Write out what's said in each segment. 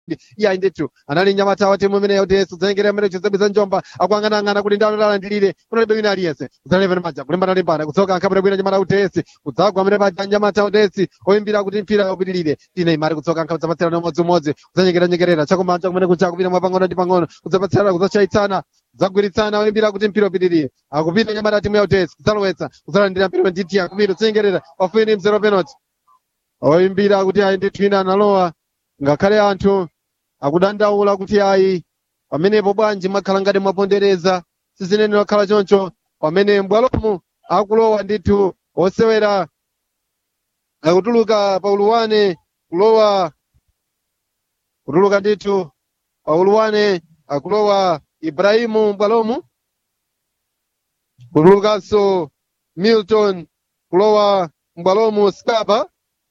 iya ndithu anali nyamata wa timu imene yautesi kudzanyengerera mmene chizebiza njomba akuyang'anayang'ana kuti ndano lalandilire kunalibe wina aliyense kudzalevera maja kulimbana limbana kudzoka ankhabwera bwino nyamata utesi kudzagwa amene paja nyamata utesi oyimbira kuti mpira upitirire tine imari kudzoka ankhabwe zapatsirana umodzimodzi kudzanyengeranyengerera chakumanja kumene kuja kupita mwa pang'ono ndi pang'ono kudzapatsirana kudzachayitsana kudzagwiritsana oyimbira kuti mpira upitirire akupita nyamata ya timu yautesi kudzalowetsa kudzalandira mpira nditiya kupita kudzenyengerera pafupi mzero penalty oyimbira kuti ayi ndithu ina analowa ngakhale anthu akudandaula kuti ayi pamenepo bwanji mwakhala ngati mwapondereza sizinene wakhala choncho pamene mbwalomu akulowa ndithu osewera akutuluka pauluwane kulowa kutuluka ndithu pauluwane akulowa ibrahimu mbwalomu kutulukanso milton kulowa mbwalomu skaba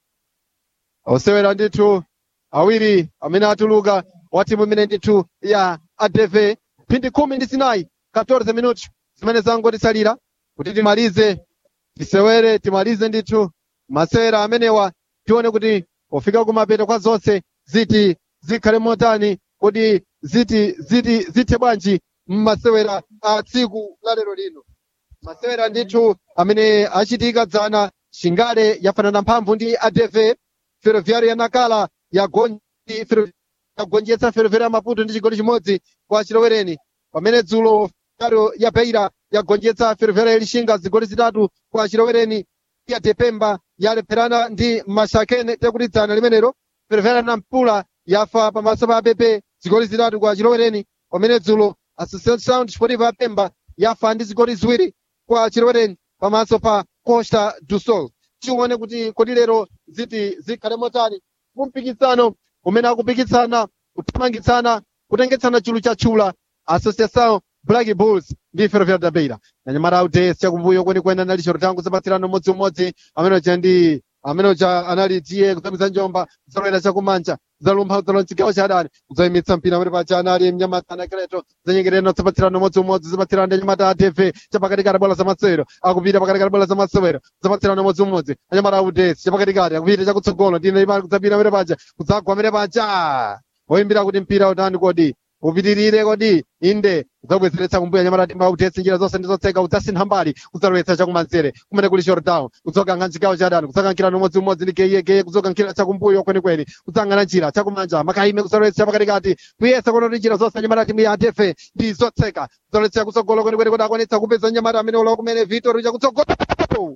osewera ndithu awiri amene atuluka wa timu imene ndithu ya adv phindi khumi ndi zinayi 14 minuti zimene zangotisalira kuti timalize tisewere timalize ndithu masewera amenewa tione kuti pofika kumapeto kwa zonse ziti zikhale motani kuti ziti ziti zithe bwanji mmasewera a tsiku la lero lino masewera ndithu amene achitika dzana chingale yafanana mphamvu ndi adv ferroviário ya nakala yagonjetsa ferroviário ya maputo ndi chigoli chimodzi kwa chilowereni pamene dzulo ferroviário ya beira yagonjetsa ferroviário ya lixinga zigoli zitatu kwa chilowereni ya tepemba yalepherana ndi mashakene tekuti dzana limenelo ferroviário ya nampula yafa pamaso pa apepe zigoli zitatu kwa chilowereni pamene dzulo associação desportiva ya pemba yafa ndi zigoli ziwiri kwa chilowereni pamaso pa costa do sol tione kuti kodi lero ziti zikhale motani kumpikisano umene akupikisana kuthamangitsana kutengetsana chulu cha chula associação black bulls ndi ferroviário da beira nanyamata audes chakumbuyo kwenikweni anali chorotango zapatsirano umodziumodzi amene uja ndi amene uja anali tiye kuzamiza njomba kudzalowera chakumanja kudzalumpha kudzalowa mchigawo cha adani kudzayimitsa mpira amene paja anali mnyamata anakreto zanyengerera zapatsirano umodziumodzi zapatsirano ndi anyamata a tv chapakatikati bola za masewero akupita pakatikati bola za masewero zapatsirano umodziumodzi anyamata audes chapakatikati akupita chakutsogolo ndine imali kudzapita amene paja kudzagwa amene paja oyimbira kuti mpira utani kodi upitirire kodi inde udzabwezeretsa kumbuya nyamata timba utesi njira zonse ndizotseka udzasintha mbali kudzalowetsa chakumanzere kumene kuli shortdown kudzokankha mchigawo cha adani kudzakankhira umodziumodzi ndi keyekeye kudzokankhira chakumbuyo kwenikweni kudzang'ana njira chakumanja makayime kudzalowetsa chapakatikati kuyesa kunoti njira zonse nyamata timu ya atefe ndi zotseka kudzalowetsa kutsogolo kwenikweni kuti akwanitsa kupeza nyamata amene ulowa kumene vitor chakutsogolo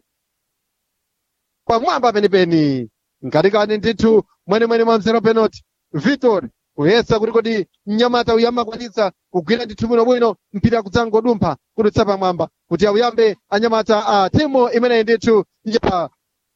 pamwamba penipeni mkatikati ndithu mwenemwene mwa mzero penalty vitor kuyesa kuti kodi mnyamata uyu amakwanitsa kugwira ndithu bwinobwino mpira kudzangodumpha kudutsa pamwamba kuti auyambe anyamata a timu imeneyi ndithu ya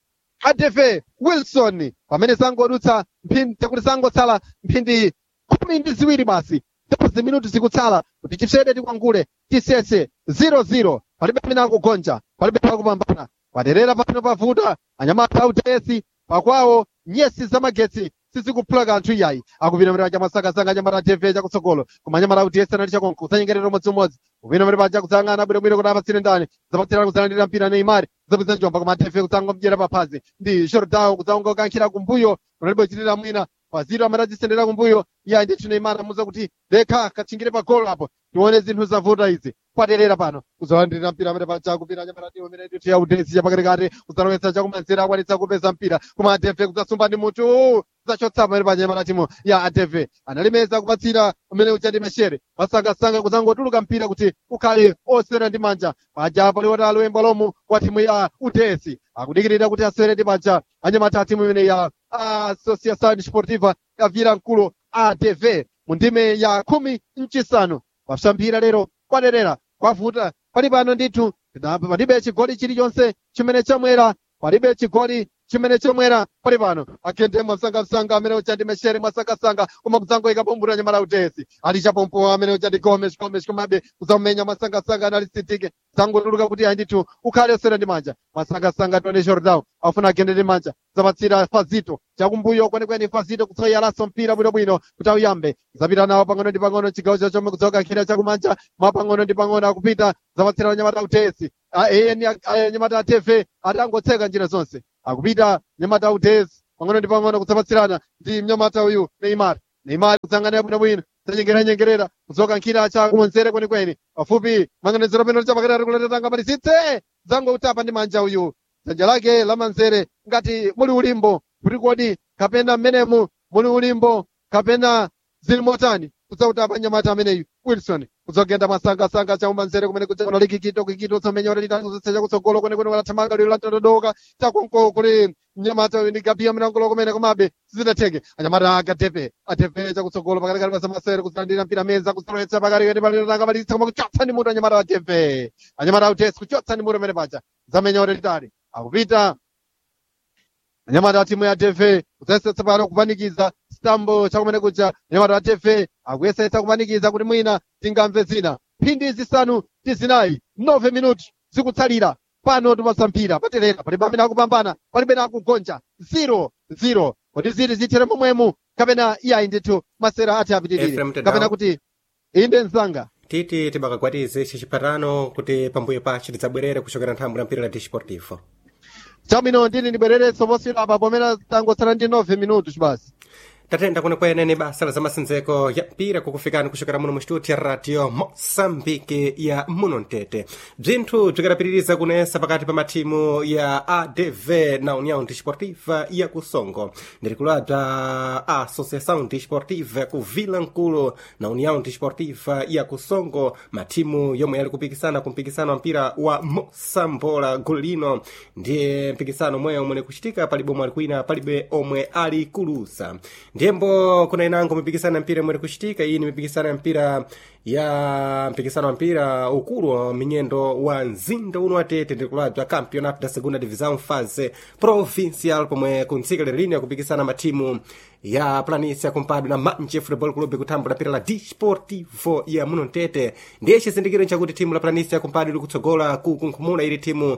adv wilson pamene zangodutsa mphindi kuti zangotsala mphindi khumi ndi ziwiri basi dozi minuti zikutsala kuti chipsede tikwangule tisese 00 palibe amene akugonja palibe akupambana paderera pano pavuta anyamata autesi pakwawo nyesi zamagetsi sizikuphula kanthu iyayi akupita mene paja masakasaka anyamata tv chakutsogolo koma anyamata utiyesa nali chakonko kudzanyengerera umodziumodzi kupita mene paja kudzang'ana bwinobwino kuti apatsire ndani zapatsirana kudzalandira mpira neimari zapeza njomba koma tv kudzangomdyera paphazi ndi shordown kudzangokankhira kumbuyo kunalibe kuchitira mwina paziro amatadzisendera kumbuyo iyayi ndithu neimari amuza kuti lekha kachingire pa golo apo tione zinthu zavuta izi kwaterera pano kuzalandira mpira amene paja kupita anyamata timu imene ndithu ya udesi chapakatikati kudzalowetsa chakumanzere akwanitsa kupeza mpira koma atv kudzasumba ndi mutu kudzachotsa pamene paja anyamata timu ya atv analimeza kupatsira umene uja ndi meshere masangasanga kudzangotuluka mpira kuti ukhale osewera ndi manja paja paliwota alowemba lomu wa timu ya udesi akudikirira kuti asewere ndi manja anyamata timu imene ya associação sportiva ya vilankulu atv mu ndime ya khumi mchisanu pasambira lero kwaderera kwavuta pali pano ndithu palibe chigoli chilichonse chimene chamwera palibe chigoli chimene chomwera pali pano akhende mwasangasanga amene uja ndi meshere mwasangasanga koma kudzangoyika pombura nyamala utesi ali chapompo amene uja ndi gomes gomes komabe kudzamumenya mwasangasanga anali sitike dzangotuluka kuti ayi ndithu ukhale osera ndi manja mwasangasanga tione shordown afuna akhende ndi manja zapatsira fazito chakumbuyo kwenikweni fazito kutsoyalaso mpira bwinobwino kuti auyambe zapita nawo pang'ono ndi pang'ono chigawo chachomwe kudzoka nkhira chakumanja mwapang'ono ndi pang'ono akupita zapatsira nyamata utesi eni nyamata atv atangotseka njira zonse akupita nyamata utesi pang'ono ndi pang'ono kudzapatsirana ndi mnyamata uyu neimar neymar kusanganira bwinobwino zachengeranyengerera kudzoka nkhira cha kumonzere kwenikweni pafupi manganiziro penalty chapakati ari kuletera malisitse zango utapa ndi manja uyu dzanja lake la manzere ngati muli ulimbo kuti kodi kapena mmenemu muli ulimbo kapena zili motani kudzautapa nyamata ameneyu wilson kudzogenda masangasanga cha umanzere kumene kudzakona likikito kikito somenyore litatuzetsa chakutsogolo kwenekwene walathamanga lero latondodoka chakonko kuli mnyamata uyu ndi gabiya mnangolo kumene komabe sizinatheke anyamata agatepe atepe chakutsogolo pakatikati pa zamasere kuzilandira mpira meza kuzilowetsa pakatikati paliranga malitsa koma kuchotsa ndi mutu anyamata atepe anyamata autesi kuchotsa ndi mutu amene paja zamenyore litali akupita anyamata timu ya tefe kudzayesetsa pano kupanikiza sitambo chakumene kuja anyamata a tefe akuyesetsa kupanikiza kuti mwina tingamve zina mphindi zisanu ndi zinayi 9 minuti zikutsalira pano timasamphira paterera palibe amene akupambana palibe na akugonja 0 0 kuti ziti zithere momwemu kapena iyayi ndithu masera ati apitirire Ephraim Tedao. kapena kuti inde msanga titi tibakakwatize chipatano kuti pambuyo pachi tidzabwerere kuchokera nthambo la mpira la disportivo chabwino ndini ndibwererenso posiyira apa pomene tangotsala ndi 9 minuti basi tatenda kwenekwene ni basa la zamasendzeko ya mpira kukufikani kuchokera muno mu studio ya radio mosambike ya muno mtete bzinthu bzikadapitiriza kunesa pakati pa mathimu ya adv na união desportiva ya kusongo ndirikulwa bza associação desportiva ku vila nkulu na união desportiva ya kusongo mathimu yomwe yali kupikisana ku mpikisano wa mpira wa mosambola gulu lino ndiye mpikisano omwe omwe kuchitika palibe omwe ali kwina palibe omwe ali kulusa ndiyembo kuna inango mipikisano ya mpira imwe kuchitika iyi ni mipikisano ya mpira ya mpikisano wa mpira ukulu wa minyendo wa mzinda uno watete ndikulabza campeonato da segunda divisão fase provincial pomwe kuntsika lero lino yakupikisana mathimu ya planícia kumpadwe na manje football club kutambula pira la disportivo ya muno mtete ndiye chizindikiro chakuti thimu la planícia kumpadwe likutsogola ku kunkhumula ili thimu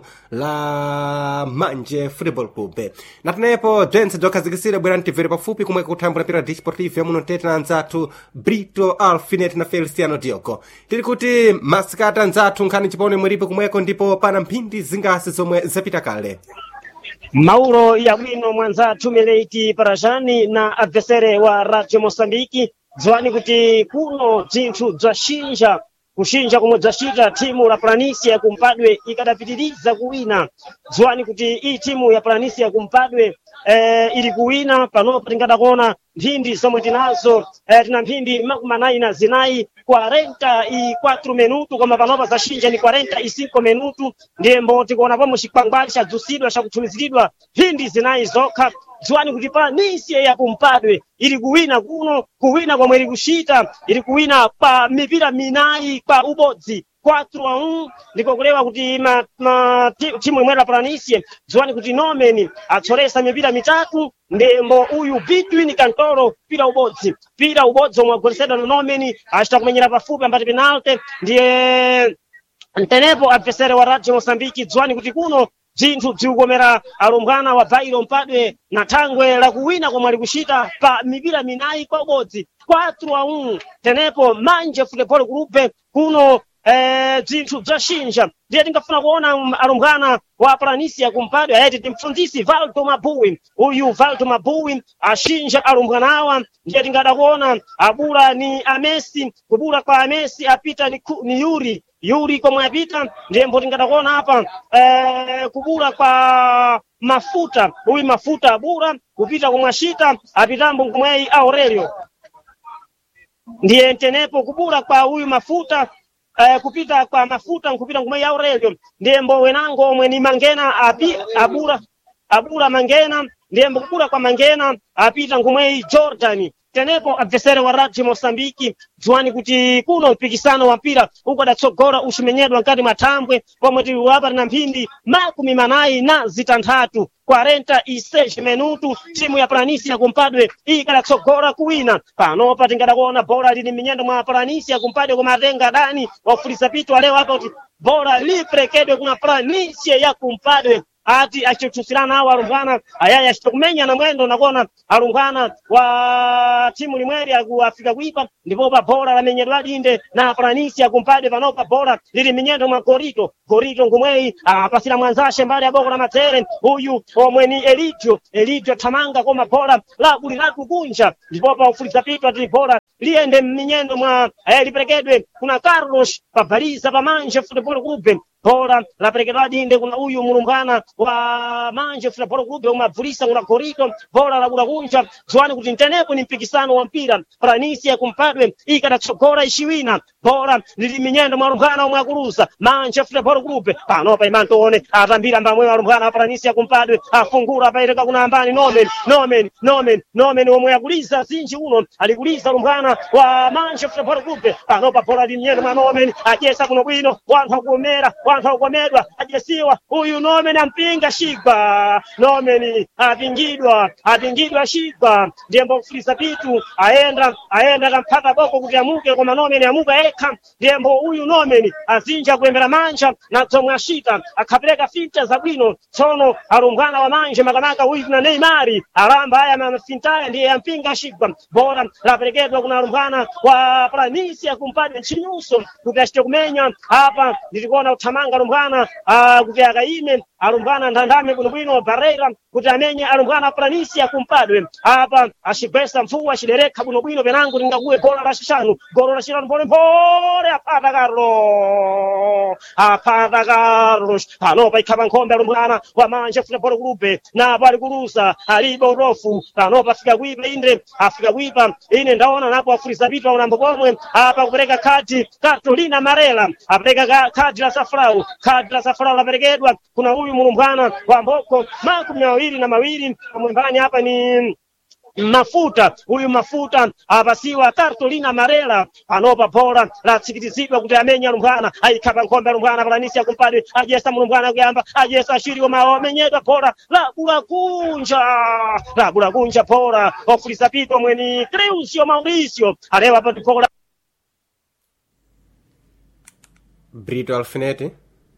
la manje football club natenepo bzentse bzokhazikisira bwera mtimvere pafupi kumwe kutambula pira la disportivo ya muno mtete na anzathu brito alfinet na feliciano diogo tili kuti masikata anzathu nkhani chipone mweripo kumweko ndipo pana mphindi zingasi zomwe zapita kale Mauro ya bwino mwanzathu Meleiti Parajani na adversere wa Radio Mosambiki dziwani kuti kuno bzinthu bzaxinja kuxinja komwe bzaxita thimu la Planisia kumpadwe ikadapitiriza kuwina dziwani kuti iyi thimu ya Planisia kumpadwe eh, ili kuwina panopo tingadakona mphindi zomwe tinazo eh, tina mphindi makumi anayi na zinayi 44 minutu koma panopa zaxinja ni 45 minutu ndiyembo tikuona pomwe chikwangwali chadzusidwa chakuthumiziridwa mphindi zinayi zokha dziwani kuti Planisia ya kumpadwe ili kuwina kuno kuwina komwe ili kuchita ili kuwina pa mipira minayi kwa ubodzi 4 a 1 ndiko kulewa kuti ma, ma, ti- timu imwe la Planisie dziwani kuti Nomen atsolesa mipira mitatu ndembo uyu Bitwin Kantoro pira ubodzi pira ubodzi omwe agolesedwa na Nomen achita kumenyera pafupi ambati penalty ndiye tenepo adversary wa Radio Mosambiki dziwani kuti kuno bzinthu bzikukomera alumbwana wa Bairo Mpadwe na thangwe la kuwina komwe ali kuchita pa mipira minayi kwa ubodzi 4 a 1 tenepo manje football group kuno eh, bzinthu bzaxinja ndiye tingafuna kuona um, alumbwana wa Planisia kumpadwe ayati timfundisi Valdo Mabuwi uyu Valdo Mabuwi axinja alumbwana awa ndiye tingada kuona abula ni Amesi kubula kwa Amesi apita ni, ku- ni Yuri Yuri komwe apita ndiye mbo tingada kuona hapa eh, kubula kwa mafuta uyu mafuta abula kupita komwe ashita apitambo komweyi Aurelio ndiye tenepo kubula kwa huyu mafuta eh, kupita kwa mafuta nkupita ngumwe ya Aurelio ndiye mbo wenango omwe ni mangena api, abura abura mangena ndiye mbo kubula kwa mangena apita ngumweyi Jordan tenepo adversary wa Radio Mosambiki dziwani kuti kuno mpikisano wa mpira uko adatsogora uximenyedwa nkati mwa thambwe pomwe tili wapa na mphindi makumi manayi na zitanthatu 46 minutu timu ya Planisia kumpadwe iyi ikadatsogora kuwina panopa tingadakuona bora lili minyendo mwa Planisia kumpadwe kumatenga dani wafulisa pitu aleo hapa kuti bora liprekedwe kuna Planisia ya kumpadwe ati achithutsirana awo alumbwana ayayi achita kumenyana mwendo nakona alumbwana wa timu limweri akuafika kuipa ndipo pa bhola lamenyedwa linde na franisi akumpade panopa bhola lili minyendo mwa gorito gorito ngumweyi apasira mwanzashe mbali ya boko la matere uyu omwe ni elidio elidio thamanga koma bhola lakuli lakukunja ndipo pa ufuliza pitwa tili bhola liyende mminyendo mwa eh, liperekedwe kuna carlos pabaliza pamanje futebol clube bhola laperekedwa dinde kuna uyu mulumbwana wa manje futebol clube umabvulisa kuna gorito bhola lakula kunja ziwani kuti ntenepo ni mpikisano wa mpira pranisi yakumpadwe ikadatsogora iciwina bhola lili minyendo mwa lumbwana omwe akuluza manje futebol clube panopa imantoone atambira mbamwe wa lumbwana wa pranisi yakumpadwe afungura apaiteka kuna ambani nomen nomen nomen nomen omwe akuliza zinji uno alikuliza lumbwana wa manje futebol clube panopa bhola lili minyendo mwa nomen ajesa kuno bwino wanthu akuomera wanthu akukomedwa ajesiwa uyu nomen ampinga shigwa nomen apingidwa apingidwa shigwa ndiye mbofulisa pitu aenda aenda akamphata boko kuti amuke koma nomen amuka ekha ndiyembo uyu nomen azinja kuyembera manja na zomwe ashita akhapereka finta zabwino tsono alumbwana wa manje makamaka uyu kuna neimari alamba aya mafintaya ndiye ampinga shigwa bora laperekedwa kuna alumbwana wa planisi akumpade ntchinyuso kuti achite kumenya apa nditikuona kuthamanga alumbwana ah, kuti akaime alumbwana ndandame bwinobwino barreira kuti amenye alumbwana a planisi akumpadwe apa acigwesa mfuwa aciderekha bwinobwino penango lingakuwe bola lacixanu golo lacixanu polepole aphata carlos aphata carlos panopa ikhapa nkhombe alumbwana wa manje futebol clube napo ali kulusa alibe urofu panopa afika kuipa inde afika kuipa ine ndaona napo afuliza pitwa unambo pomwe apa kupereka khadi cartolina marela apereka ka- khadi la safrau khadi la safrau laperekedwa kuna huyu mulumbwana wa mboko makumi mawiri na mawiri pamwembani hapa ni mafuta huyu mafuta apasiwa Cartolina Marela panopa bhola latsikitizidwa kuti amenye alumbwana ayikhapa nkhombe alumbwana palanisi yakumpadwe ajesa mulumbwana kuyamba ajesa ashiri koma amenyedwa bhola lakula kunja lakula kunja bhola ofulisa pito mweni Creusio Mauricio alewa pa bhola brito alfineti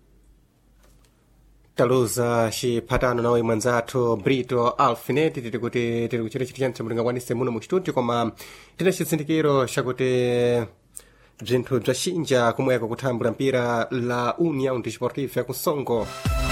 taluza ciphatano nawe mwanzathu brito alfineti tiri kuti tiri kuchita chiti chanthu mutingakwanise muno mu studio koma tina chitsindikiro chakuti bzinthu bzacinja kumweko kuthambula mpira la união desportiva ya kusongo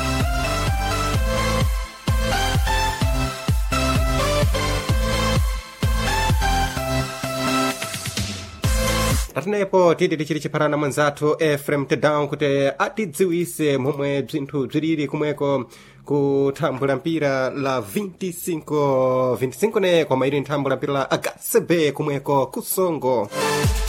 patinepo titi tichiri chiphatana mwanzathu efrem tedown kuti atidziwise momwe bzinthu bziriri kumweko kuthambula mpira la 25 25 ne koma ili nthambula mpira la hcb kumweko kusongo